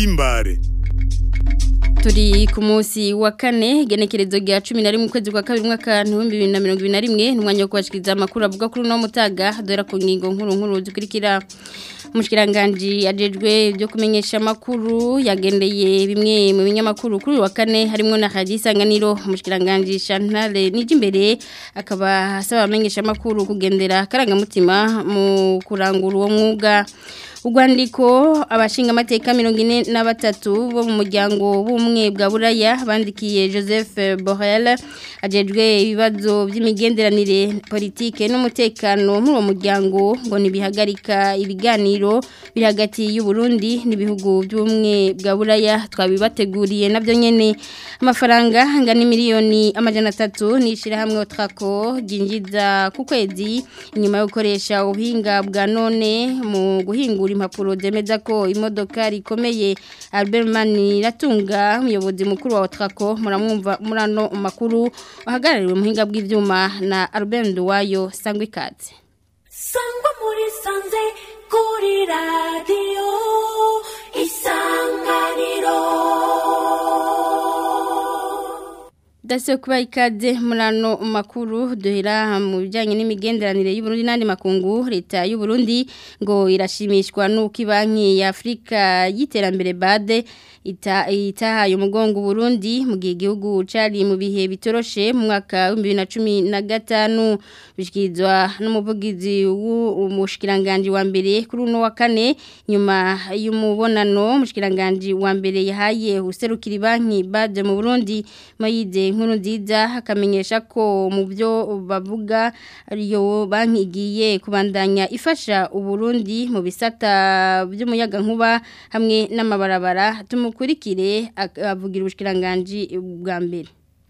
Himbare turi ku munsi wa kane genekerezo rya cumi na rimwe ukwezi kwa kabiri umwaka w'ibihumbi bibiri na mirongo ibiri na rimwe n'umwanya wo kubashikiriza amakuru avuga kuri uno mutaga dore ku ngingo nkuru nkuru zikurikira umushikiranganji ajejwe byo kumenyesha amakuru yagendeye bimwe mu binyamakuru kuri uyu wa kane harimo na radiyo isanganiro umushikiranganji shantare n'ijimbere akaba asaba abamenyesha amakuru kugendera akarangamutima mu kurangura uwo mwuga Ugwandiko abashinga amateka mirongo ine na batatu bo mu muryango w'ubumwe bwa buraya bandikiye Joseph Borrell ajejwe ibibazo by'imigenderanire politike n'umutekano muri uwo muryango ngo nibihagarika ibiganiro biri hagati y'u Burundi n'ibihugu by'ubumwe bwa buraya twabibateguriye nabyo nyene amafaranga angana miliyoni amajana atatu nishira hamwe Otrako jinjiza ku kwezi inyuma yo gukoresha ubuhinga bwa none mu guhingura impapuro zemeza ko imodoka rikomeye Albert Maniratunga umuyobozi mukuru wa Otrako muramwumva murano makuru ahagarariwe muhinga bw'ivyuma na Albert Nduwayo sangwe ikaze sangwa muri sanze kuri radio isanganiro Dase kuba ikaze murano makuru duhera mu bijyanye n'imigenderanire y'u Burundi n'andi makungu leta y'u Burundi ngo irashimishwa n'uko banki ya Afurika y'iterambere bade ita itahaye umugongo Burundi mu gihe igihugu cari mu bihe bitoroshe mu mwaka wa 2015 bishikizwa n'umuvugizi w'umushikiranganje wa mbere kuri uno wa kane nyuma y'umubonano umushikiranganje wa mbere yahaye userukira banki bade mu Burundi mayide nkuru nziza akamenyesha ko mu byo bavuga ariyo banki igiye kubandanya ifasha uburundi mu bisata by'umuyaga nkuba hamwe n'amabarabara tumukurikire avugira ubushikiranganje bwa mbere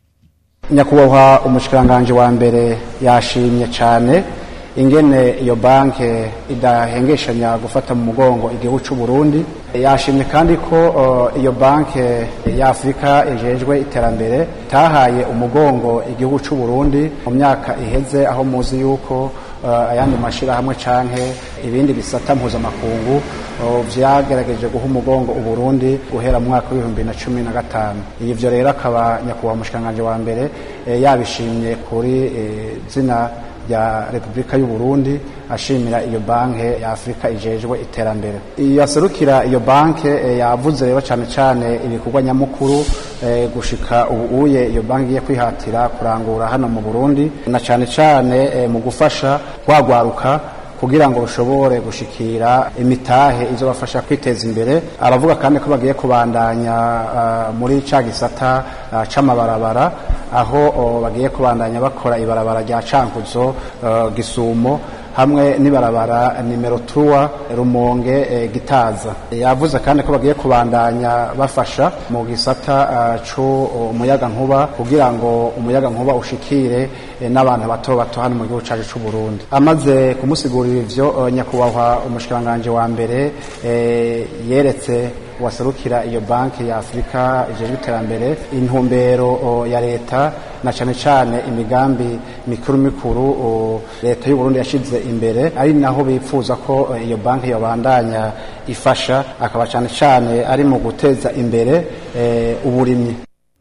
nyakubahwa umushikiranganje wa mbere yashimye cyane ingene iyo banke idahengeshanya gufata mu mugongo igihugu cy'u Burundi yashimye kandi ko uh, iyo banke ya Afrika ejejwe iterambere tahaye umugongo igihugu cy'u Burundi mu myaka iheze aho muzi yuko uh, ayandi mashira hamwe canke ibindi bisata mpuzamakungu uh, vyagerageje guha umugongo u Burundi guhera mu mwaka w'ibihumbi na cumi na gatanu ivyo rero akaba nyakubahwa umushikiranganje wa mbere eh, yabishimye kuri eh, zina ya Republika y'u Burundi ashimira iyo banke ya Afrika ijejwe iterambere yaserukira iyo banke e, yavuze rero cyane cyane ibikorwa nyamukuru e, gushika ubu uye iyo banke iye kwihatira kurangura hano mu Burundi na cyane cyane e, mu gufasha kwagwaruka kugira ngo ushobore gushikira imitahe izo bafasha kwiteza imbere aravuga kandi ko bagiye kubandanya uh, muri ca gisata uh, c'amabarabara aho uh, bagiye kubandanya bakora ibarabara rya cankuzo uh, gisumo hamwe n'ibarabara nimero 3 rumonge e, gitaza yavuze kandi ko bagiye kubandanya bafasha mu gisata uh, cyo umuyaga nkuba kugira ngo umuyaga nkuba ushikire e, n'abantu bato bato hano mu gihugu cyacu cy'u Burundi amaze kumusigurira ivyo uh, nyakubahwa umushikiranganje wa mbere e, yeretse waserukira iyo banki ya Afrika ijejwe iterambere intumbero ya leta na cyane cyane imigambi mikuru mikuru leta y'u Burundi yashize imbere ari naho bipfuza ko iyo banki yobandanya ifasha akaba cyane cyane ari mu guteza imbere e, uburimyi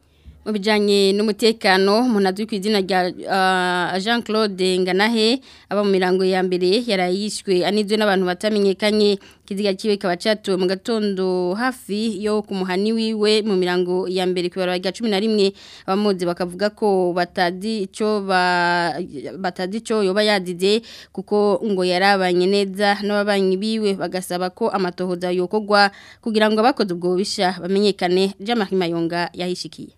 mu bijyanye n'umutekano umuntu azwi ku izina rya jean claude nganahe aba mu mirango ya mbere yarayishwe anizwe n'abantu batamenyekanye ikiziga kiwe kikaba cyatuwe mu gatondo hafi yo ku muhani wiwe mu mirango ya mbere ku ibara rya cumi na rimwe abamuzi bakavuga ko batazi icyo batazi icyo yoba yadize kuko ngo yarabanye neza n'ababanyi biwe bagasaba ko amatohoza yokogwa kugira ngo abakoze ubwo bubisha bamenyekane jean mayonga yahishikiye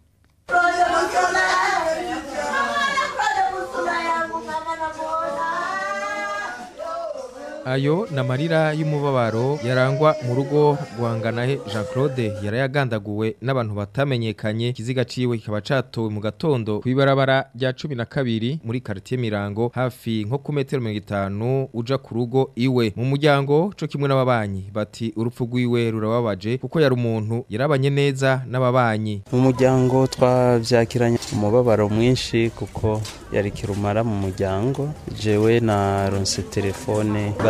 ayo ni amarira y'umubabaro yarangwa mu rugo rwanganahe jean claude yarayagandaguwe n'abantu batamenyekanye ikiziga ciwe kikaba catowe mu gatondo ku ibarabara rya cumi na kabiri muri karitiye mirango hafi nko ku metero mirongo itanu uja ku rugo iwe mu muryango co kimwe n'ababanyi bati urupfu rwiwe rurababaje kuko yari umuntu yarabanye neza n'ababanyi mu muryango twavyakiranye umubabaro mwinshi kuko yari kirumara mu muryango jewe na ronse telefone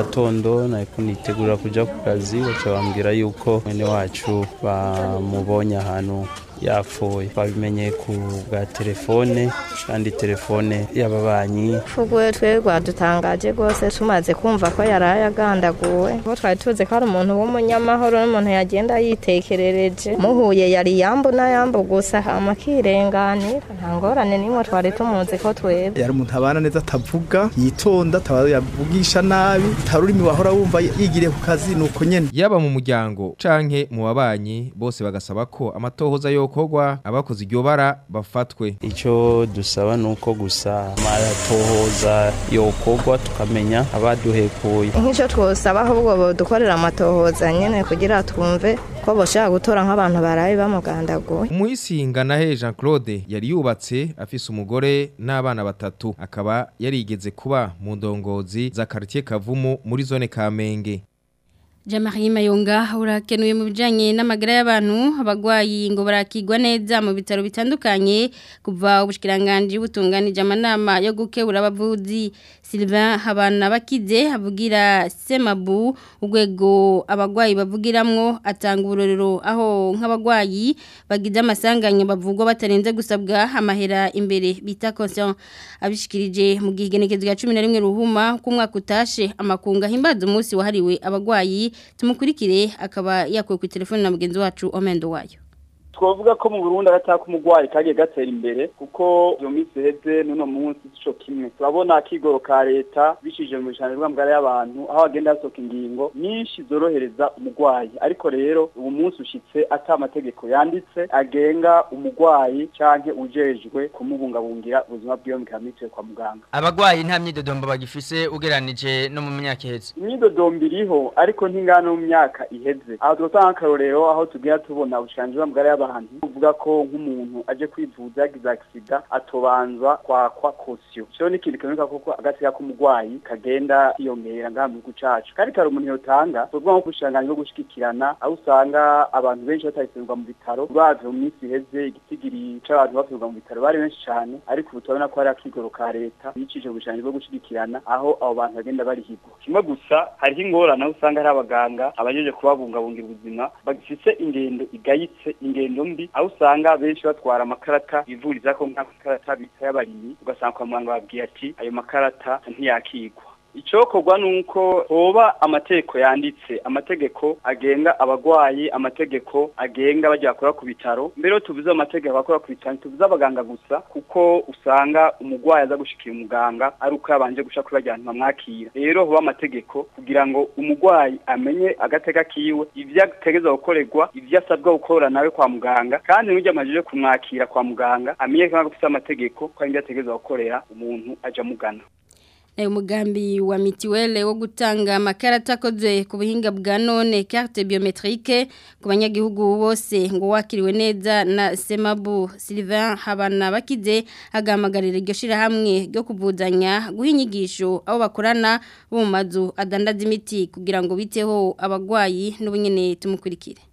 gatondo nariko nitegura kuja ku kazi baca bambwira yuko mwene wacu bamubonye ahantu yapfuye babimenye ku bwa telefone kandi telefone y'ababanyi Fuguwe twe rwadutangaje rwose tumaze kumva ko yaraye agandaguwe ko twari tuzi ko ari umuntu w'umunyamahoro n'umuntu yagenda yitekerereje muhuye yari yambu na yambu gusa hama akirenganira nta ngorane n'imwe twari tumuzi ko twebwe yari umuntu abana neza atavuga yitonda ataba yavugisha nabi tarurimi wahora wumva yigiriye ku kazi nuko nyene yaba mu muryango canke mu babanyi bose bagasaba ko amatohoza yokorwa abakoze iryo bara bafatwe icyo dusaba ni uko gusa amatohoza yokorwa tukamenya abaduhekuye nk'icyo twosaba ahubwo bodukorera amatohoza nyene kugira twumve ko boshaka gutora nk'abantu baraye bamugandaguye Umuisinganahe Jean Claude yari yubatse afise umugore n'abana batatu akaba yarigeze kuba mu ndongozi za quartier Kavumu muri zone Kamenge Jamari Mayonga urakenuye mu bijanye n'amagara y'abantu abagwayi ngo barakigwa neza mu bitaro bitandukanye kuva ubushikiranganje butunganije amanama yo gukebura abavuzi Sylvain Habana bakize avugira Semabu urwego abagwayi bavugiramwo atanga uburorero aho nk'abagwayi bagize amasanganya bavugwa batarenze gusabwa amahera imbere bita conscient abishikirije mu gihegenekezo ya 11 ruhuma ku mwaka utashe amakunga himbaza umunsi wahariwe abagwayi tumukurikire akaba yakuwe ku telefone na mugenzi wacu Omendo wayo twavuga ko mu Burundi agataka umugwayi kagiye gatera imbere kuko iyo minsi heze n'uno munsi sico kimwe turabona akigoro ka leta bishije mu bijanye bw'amagara y'abantu aho agenda hasohoka ingingo nyinshi zorohereza umugwayi ariko rero ubu munsi ushitse ata amategeko yanditse agenga umugwayi canke ujejwe kumubungabungira ubuzima bwiwe mu kamitiwe kwa muganga abagwayi nta myidodombo bagifise ugeranije no mu myaka iheze imyidodombo iriho ariko ntingana mu myaka iheze aho twotanga akarorero aho tugira tubona ubushanje bw'amagara y'abantu uvuga ko nk'umuntu aje kwivuza yagize accident atobanza kwakwa caution cyo ni ikintu kiboneka koko agateka k'umugwayi kagenda kiyongera ngaha mu gihugu cacu kandi kari umuntu yotanga tuvuga nko kushanganya no gushigikirana aho usanga abantu benshi batayisenga mu bitaro uravye mu minsi iheze igitigiri c'abantu bafirwa mu bitaro bari benshi cane ariko ubu turabona ko hari akigoro ka leta bicije ubushanje bwo gushigikirana aho abo bantu bagenda barihigwa kimwe gusa hariho ingorane aho usanga hari abaganga abajeje kubabungabungira ubuzima bagifise ingendo igayitse ingendo mbi aho usanga benshi batwara amakarata bivuriza ko nk'amakarata bita y'abarimyi ugasanga kwa muganga babwiye ati ayo makarata ntiyakigwa icokorwa nuko hoba amategeko yanditse amategeko agenga abagwayi amategeko agenga bajya bakora ku bitaro mbere tuvuze amategeko bakora ku bitaro tuvuze abaganga gusa kuko usanga umugwayi aza gushikira umuganga ari uko yabanje gusha kuri bajya bamwakira rero hoba amategeko kugira ngo umugwayi amenye agateka kiwe ivyo ategeza gukorerwa ivyo asabwa gukora nawe kwa muganga kandi n'ujya amajije kumwakira kwa muganga amenye ko afite amategeko ko ari ivyo ategeza gukorera umuntu aja mugana Nayo mugambi wa mitiwele wo gutanga amakarata akoze ku buhinga bwa none carte biometrique ku banyagihugu bose ngo wakiriwe neza na Semabu Sylvain Habana bakize agamagarira iryo shirahamwe ryo kuvuzanya guha inyigisho abo bakorana bo mu mazu adandaza imiti kugira ngo biteho abagwayi n'ubunyene tumukurikire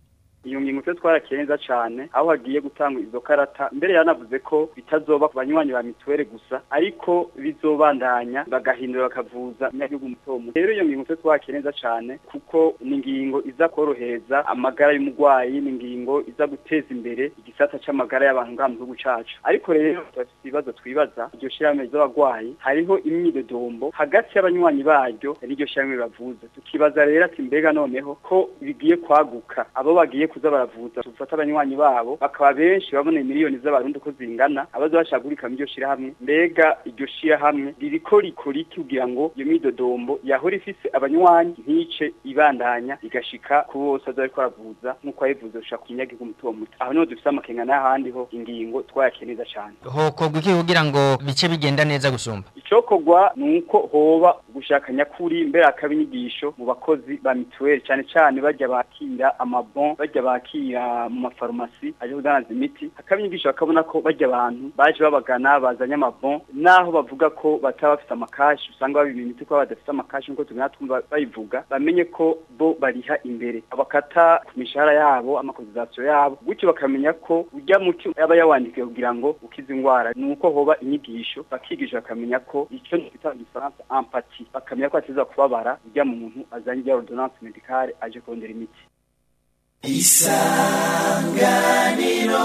iyo ngingo twe twarakeneza cyane aho hagiye gutanga izo karata mbere yanavuze ko bitazoba ku banywanyi ba mituweli gusa ariko bizobandanya bagahindura bakavuza imyagihugu muto muto rero iyo ngingo twe twakeneza cyane kuko ni ingingo iza korohereza amagara y'umugwayi ni ingingo iza guteza imbere igisata c'amagara y'abantu ngaha mu gihugu cacu ariko rero turafite ibibazo twibaza iryo shirahamwe ry'abagwayi hariho imyidodombo hagati y'abanywanyi baryo n'iryo shirahamwe bavuza tukibaza rero ati mbega noneho ko bigiye kwaguka abo bagiye kuza baravuza tufata abanywanyi babo bakaba benshi babona miliyoni z'abarundi ko zingana abaza bashagurika mu iryo shirahamwe mbega iryo shirahamwe ririko rikora iki kugira ngo iyo midodombo yahora ifise abanywanyi ntice ibandanya igashika ku bose aza bariko baravuza nk'uko yabivuze gushaka ku munyagihugu muto muto aho niho dufise amakenga n'ahandi ho ingingo twayakeneza cane hokorwa iki kugira ngo bice bigenda neza gusumba icokorwa ni uko hoba gushaka nyakuri mbere akaba inyigisho mu bakozi ba mituweli cane cane barya bakira amabon barya bajya bakira mu mafarumasi aje kudandaza imiti hakaba inyigisho bakabona ko bajya abantu baje babagana bazanye amabon naho bavuga ko bataba bafite amakashi usanga babiba imiti ko badafite amakashi nk'uko tugenda twumva bayivuga bamenye ko bo bariha imbere abakata ku mishahara yabo amakozizasiyo yabo gutyo bakamenya ko ujya muti yaba yawandikiwe kugira ngo ukize indwara ni uko hoba inyigisho bakigisha bakamenya ko icyo twita mu gifaransa empati bakamenya ko ateza kubabara ujya muntu azanye ijya ordonnance medicale aje kurondera imiti isanganiro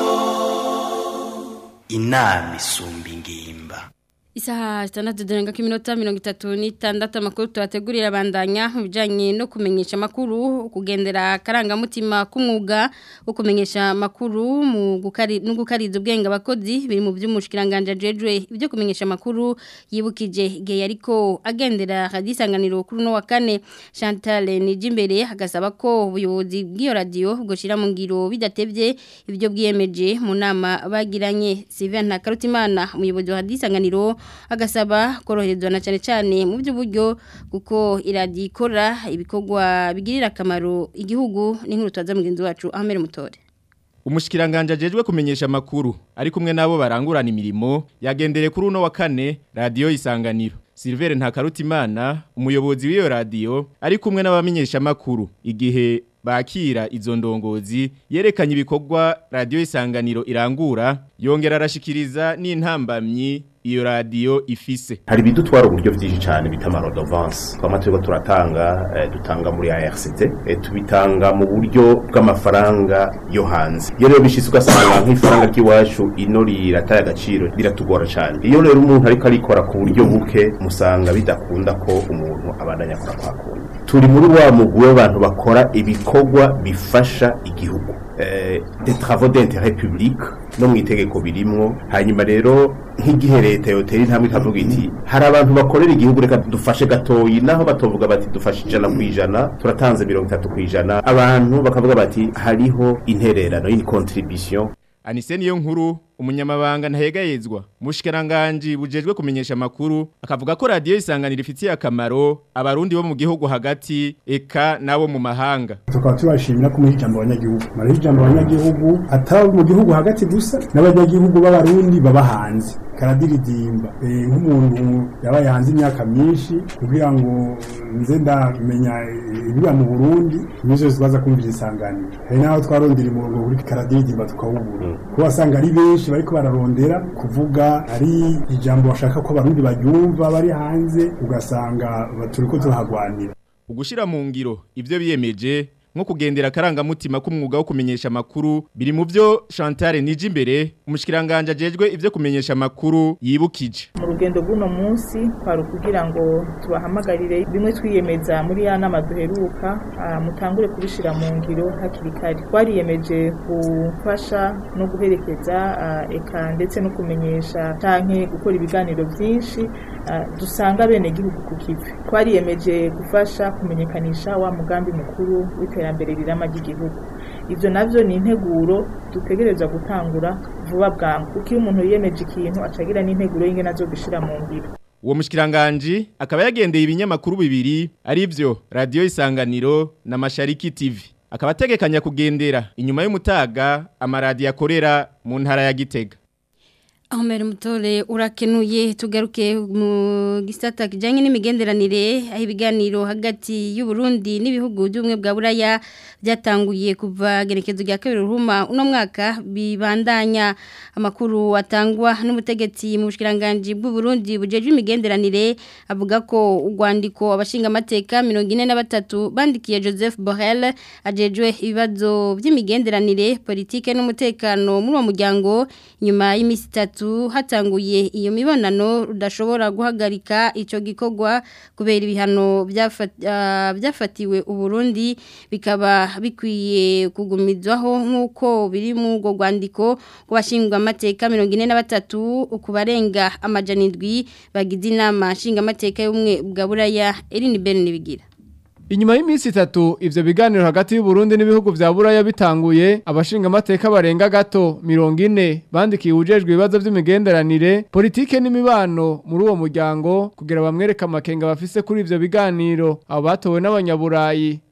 inama isumba ingimba Isaha zitandatu zirenga ko iminota mirongo itatu n'itandatu amakuru tuhategurira abandanya mu bijyanye no kumenyesha amakuru kugendera akarangamutima k'umwuga wo kumenyesha amakuru mu gukari no gukariza ubwenge abakozi biri mu by'umushikiranganje ajejwe ibyo kumenyesha amakuru yibukije igihe ariko agendera hadisanganiro kuri no wa kane Chantal Nijimbere agasaba ko ubuyobozi bw'iyo radio bwoshira mu ngiro bidatevye ibyo bwiyemeje mu nama bagiranye Sylvain Ntakarutimana umuyobozi wa hadisanganiro agasaba koroherezwa na cyane cyane mu by'uburyo kuko iradiyo ikora ibikorwa bigirira akamaro igihugu n'inkuru tubaza mugenzi wacu Ahmed Mutore Umushikiranganje ajejwe kumenyesha makuru ari kumwe nabo barangurana imirimo yagendere kuri uno wa kane radio isanganiro Silver Ntakarutimana umuyobozi w'iyo radio ari kumwe n'abamenyesha makuru igihe bakira izo ndongozi yerekanye ibikorwa radio isanganiro irangura yongera arashikiriza n'intambamyi iyo radio ifise hari bidutwara uburyo byinshi cyane bita amarodovance twama turiko turatanga eh, dutanga muri ARCT eh, tubitanga mu buryo bw'amafaranga yo hanze iyo rero bishitse ugasanga nk'ifaranga ry'iwacu ino rirataye agaciro biratugora cyane iyo rero umuntu ariko arikora ku buryo buke musanga bidakunda ko umuntu abandanya akora kwa kundi turi muri wa mugwi w'abantu bakora ibikorwa bifasha igihugu eh, des travaux d'intérêt public no mu itegeko birimwo hanyuma rero nk'igihe leta yotera intambwe ikavuga iti hari abantu bakorera igihugu reka dufashe gatoyi naho batovuga bati dufashe ijana ku ijana turatanze mirongo itatu ku ijana abantu bakavuga bati hariho intererano y'ini contribution Anise niyo nkuru umunyamabanga ntahegayezwa mushikiranganje bujejwe kumenyesha makuru akavuga ko radio isanganira ifitiye akamaro abarundi bo mu gihugu hagati eka nabo mu mahanga tukaba tubashimira ko muri ijambo abanyagihugu muri ijambo abanyagihugu ataba mu gihugu hagati gusa n'abanyagihugu b'abarundi baba hanze karadiridimba Eh, nk'umuntu yabaye hanze imyaka myinshi kugira ngo nze ndamenya ibiba mu Burundi nizo zibaza kumvira isanganiro hari naho twarondera umurongo kuri karadiridimba tukawubura ko wasanga ari benshi bariko bararondera kuvuga ari ijambo bashaka ko abarundi baryumva bari hanze ugasanga turiko turahagwanira ugushira mu ngiro ivyo biyemeje nko kugendera akarangamutima k'umwuga wo kumenyesha amakuru biri mu byo Chantal Nijimbere umushikiranganje ajejwe ivyo kumenyesha amakuru yibukije mu rugendo rw'uno munsi kwari ukugira ngo tubahamagarire bimwe twiyemeza muri ya nama duheruka ah, mutangure kubishira mu ngiro hakiri kare twariyemeje gufasha no guherekeza ah, eka ndetse no kumenyesha canke gukora ibiganiro byinshi ah, dusanga bene gihugu ku kivi twariyemeje gufasha kumenyekanisha wa mugambi mukuru w'iterambere rirama ry'igihugu ivyo navyo ni integuro dutegerezwa gutangura vuba bwangu kuko iyo umuntu yiyemeje ikintu acagira n'integuro y'ingene azogishira mu ngiro uwo mushikiranganje akaba yagendeye ibinyamakuru bibiri arivyo radio isanganiro na Mashariki TV akaba ategekanya kugendera inyuma y'umutaga amaradi akorera mu ntara ya Gitega Ahomeri mutore urakenuye tugaruke mu gisata kijanye n'imigenderanire aho ibiganiro hagati y'u Burundi n'ibihugu by'ubumwe bwa Buraya byatanguye kuva gerekezo rya kabiri ruhuma uno mwaka bibandanya amakuru atangwa n'umutegetsi mu bushikiranganje bw'u Burundi bujeje imigenderanire avuga ko urwandiko abashinga amateka 43 bandikiye Joseph Borrell ajejwe ibibazo by'imigenderanire politike n'umutekano muri uwo muryango nyuma y'imisi itatu hatanguye iyo mibonano rudashobora guhagarika icyo gikorwa kubera ibihano byafatiwe uburundi bikaba bikwiye kugumizwaho nk'uko biri mu ubwo rwandiko ku bashinzwe amateka mirongo ine na batatu ku barenga amajana indwi bagize inama nshingamateka y'ubumwe bwa buraya erini bene bigira Inyuma y'iminsi itatu ivyo biganiro hagati y'u Burundi n'ibihugu vya Buraya bitanguye abashinga amateka barenga gato 40 bandikiye ujejwe ibibazo by'imigenderanire politike n'imibano muri uwo muryango kugira bamwereka amakenga bafise kuri ivyo biganiro abo batowe n'abanyaburayi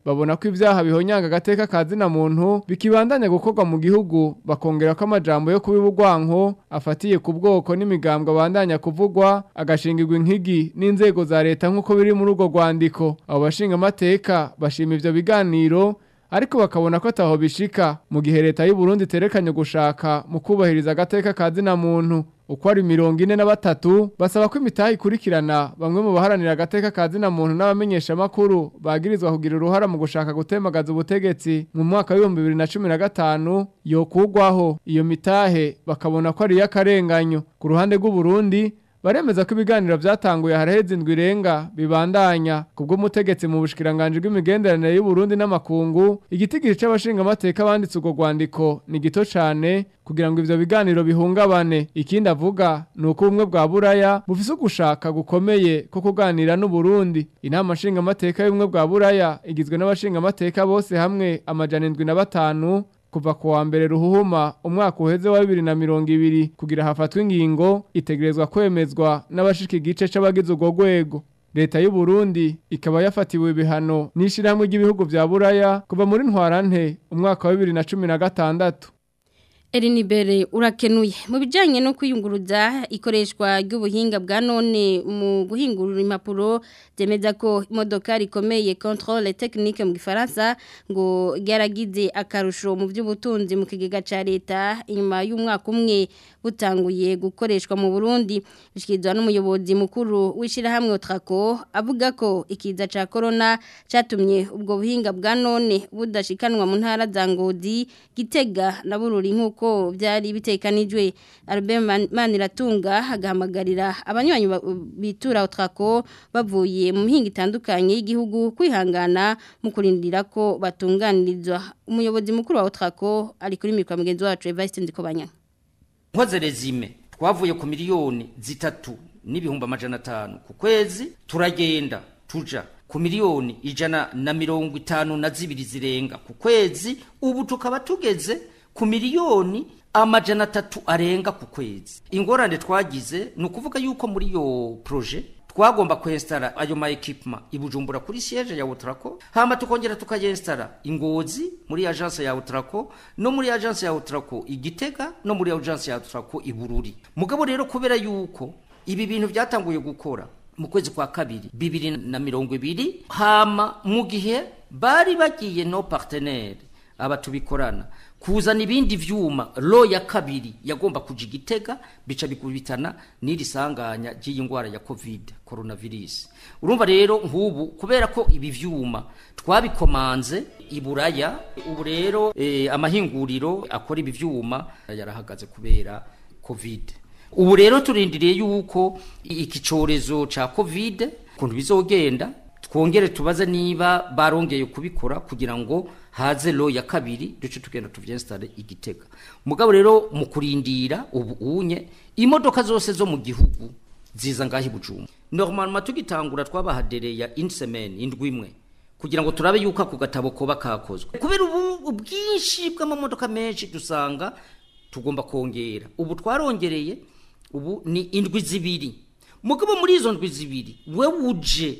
babona ko ivyaha bihonyanga agateka kazina muntu bikibandanya gukorwa mu gihugu bakongera ko amajambo yo kubibugwanko afatiye ku bwoko n'imigambwe abandanya kuvugwa agashingirwa inkigi n'inzego za leta nk'uko biri muri urwo rwandiko abo bashinga amateka bashima ivyo biganiro ariko bakabona ko ataho bishika mu gihe leta y'u Burundi terekanye gushaka mu kubahiriza agateka kazina muntu uko ari mirongo ine na batatu basaba ko imitahe ikurikirana bamwe mu baharanira agateka kazina muntu n'abamenyesha makuru bagirizwa kugira uruhara mu gushaka gutemagaza ubutegetsi mu mwaka w'ibihumbi bibiri na cumi na gatanu yokugwaho iyo mitahe bakabona ko ari iy'akarenganyo ku ruhande rw'u Burundi baremeza ko ibiganiro byatanguye haraheze indwi irenga bibandanya kubwo umutegetsi mu bushikiranganje bw'imigenderanire y'u Burundi n'amakungu igitigiri c'abashinga amateka banditse urwo rwandiko ni gito cane kugira ngo ivyo biganiro bihungabane ikindi avuga ni uko ubumwe bwa buraya bufise ugushaka gukomeye ko kuganira n'u Burundi inama nshinga amateka y'ubumwe bwa buraya igizwe n'abashinga amateka bose hamwe amajana indwi na batanu kuva ku wa mbere ruhuhuma umwaka uheze wa bibiri na mirongo ibiri kugira hafatwe ingingo itegerezwa kwemezwa n'abashika igice c'abagize urwo rwego leta y'u Burundi ikaba yafatiwe ibihano n'ishirahamwe ry'ibihugu vya buraya kuva muri ntwarante umwaka wa bibiri na cumi na gatandatu Erinibere urakenuye mu bijanye no kwiyunguruza ikoreshwa ry'ubuhinga bwa none mu guhingurura impapuro zemeza ko imodoka rikomeye contrôle technique mu gifaransa ngo gyaragize akarusho mu by'ubutunzi mu kigega ca leta inyuma y'umwaka umwe butanguye gukoreshwa mu Burundi bishikizwa n'umuyobozi mukuru w'ishirahamwe Otrako avuga ko ikiza ca corona catumye ubwo buhinga bwa none budashikanwa mu ntara za Ngodi Gitega na Bururi nkuko ko byari bitekanijwe Albert Maniratunga agahamagarira abanywanyi bitura utrako bavuye mu mihinga itandukanye y'igihugu kwihangana mu kurindira ko batunganirizwa umuyobozi mukuru wa utrako ari kuri mikwa mugenzi wacu Evariste Ndikobanya Nkoze rezime twavuye ku miliyoni zitatu n'ibihumbi amajana atanu ku kwezi turagenda tuja ku miliyoni ijana na mirongo itanu na zibiri zirenga ku kwezi ubu tukaba tugeze ku miliyoni amajana atatu arenga ku kwezi ingorane twagize ni ukuvuga yuko muri iyo proje twagomba kwesitara ayo ma ekipuma ibujumbura kuri siège ya Utrako hama tukongera tukayestara ingozi muri agence ya Utrako no muri agence ya Utrako igitega no muri agence ya Utrako ibururi mugabo rero kubera yuko ibi bintu byatanguye gukora mu kwezi kwa kabiri bibiri na mirongo ibiri hama mu gihe bari bagiye no partenaire aba tubikorana kuzana ibindi vyuma lo ya kabiri yagomba kuja igitega bica bikubitana n'iri sanganya ry'iyi ngwara ya covid coronavirus urumva rero nk'ubu kubera ko ibi vyuma twabikomanze iburaya ubu rero eh, amahinguriro akora ibi vyuma yarahagaze kubera covid ubu rero turindiriye yuko iki corezo ca covid kuntu bizogenda twongere tubaze niba barongeye kubikora kugira ngo haze lo ya kabiri duce tugenda tuvyinstale igitega mugabo rero mu kurindira ubu unye imodoka zose zo mu gihugu ziza ngahi bujuma normalement tugitangura twabahadereya une semaine indwi imwe kugira ngo turabe yuko ako gatabo koba kakozwe kubera ubu ubwinshi bw'amamodoka menshi dusanga tugomba kongera ubu twarongereye ubu ni indwi zibiri mugabo muri izo ndwi zibiri we uje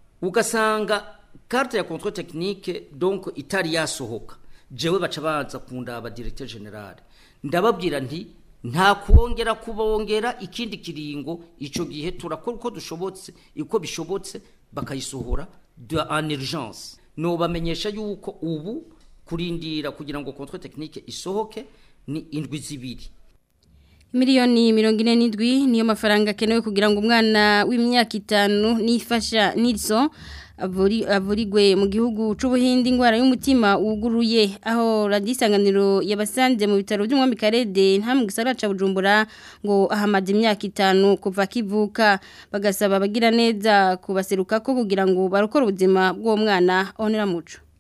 ugasanga carte ya contrôle technique donc itari yasohoka jewe baca baza kundaba directeur general ndababwira nti nta kuongera kubongera ikindi kiringo ico gihe turakora uko dushobotse uko bishobotse bakayisohora de en urgence no bamenyesha yuko ubu kurindira kugira ngo contrôle technique isohoke ni indwi zibiri miliyoni mirongo ine n'indwi niyo mafaranga akenewe kugira ngo umwana w'imyaka itanu nifasha niriso avurigwe mu gihugu c'ubuhindi ingwara y'umutima wuguruye aho radisanganiro yabasanze mu bitaro by'umwami Karede nta mu gisagara ca Bujumbura ngo ahamaze imyaka itanu kuva kivuka bagasaba abagira neza kubaseruka ko kugira ngo barokore ubuzima bw'uwo mwana onera muco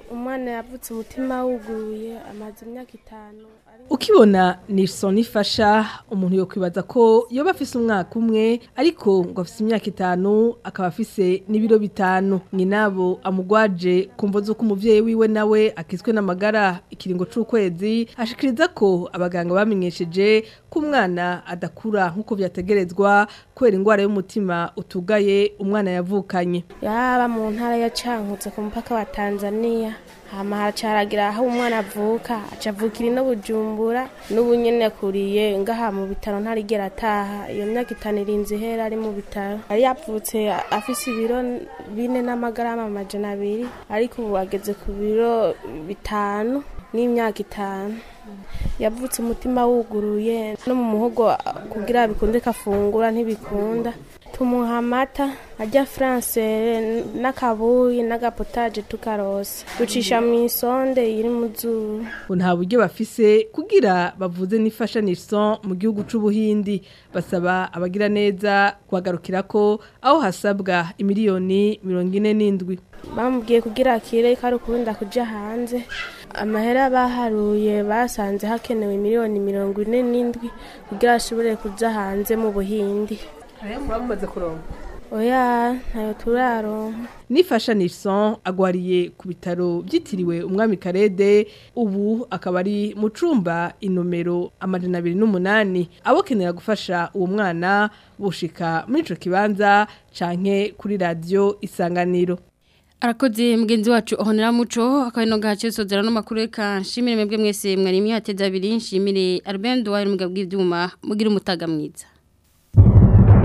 umwana yavutse umutima wuguruye amaze imyaka itanu ukibona Nilson ifasha umuntu yo kwibaza ko yoba afise umwaka umwe ariko ngo afise imyaka itanu akaba afise n'ibiro bitanu nyinabo amugwaje kumvo zo kumuvyeyi wiwe nawe akizwe n'amagara ikiringo c'ukwezi ashikiriza ko abaganga bamenyesheje ko umwana adakura nk'uko vyategerezwa kubera ingwara y'umutima utugaye umwana yavukanye yaba mu ntara ya cankutse ku mupaka wa Tanzania hama haracaragira aho umwana avuka acavukira ino bujumbura n'ubu nyene akuriye ngaha mu bitaro ntarigera ataha iyo myaka itanu irinze ihera ari mu bitaro yari yavutse afise ibiro bine n'amagarama amajana abiri ariko ubu ageze ku biro bitanu n'imyaka itanu yavutse umutima wuguruye no mu muhogo kugira bikunde kafungura ntibikunda tumuha amata ajya france n'akabuyi n'agapotaje tukarose ducisha mu isonde iri mu zuru nta buryo bafise kugira bavuze n'ifasha Nilson mu gihugu c'ubuhindi basaba abagira neza kuhagarukira ko aho hasabwa imiliyoni mirongo ine n'indwi bamubwiye kugira akire ko ari ukubunda kuja hanze amahera baharuye basanze hakenewe miliyoni mirongo ine n'indwi kugira ashobore kuja hanze mu buhindi bamaze kuronka oya ntayo turaronka nifasha Nilson agwariye ku bitaro byitiriwe umwami Karede ubu akaba ari mu cumba inomero amajana abiri n'umunani abokenera gufasha uwo mwana bushika muri ico kibanza canke kuri radio isanganiro Arakoze mugenzi wacu ohonera muco akabino gace sozera no makuru eka nshimire mwebwe mwese mwari mwihateza abiri nshimire Albert Duwaye mugabo bw'ivyuma mugira umutaga mwiza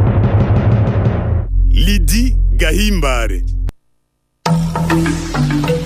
Lidi Gahimbare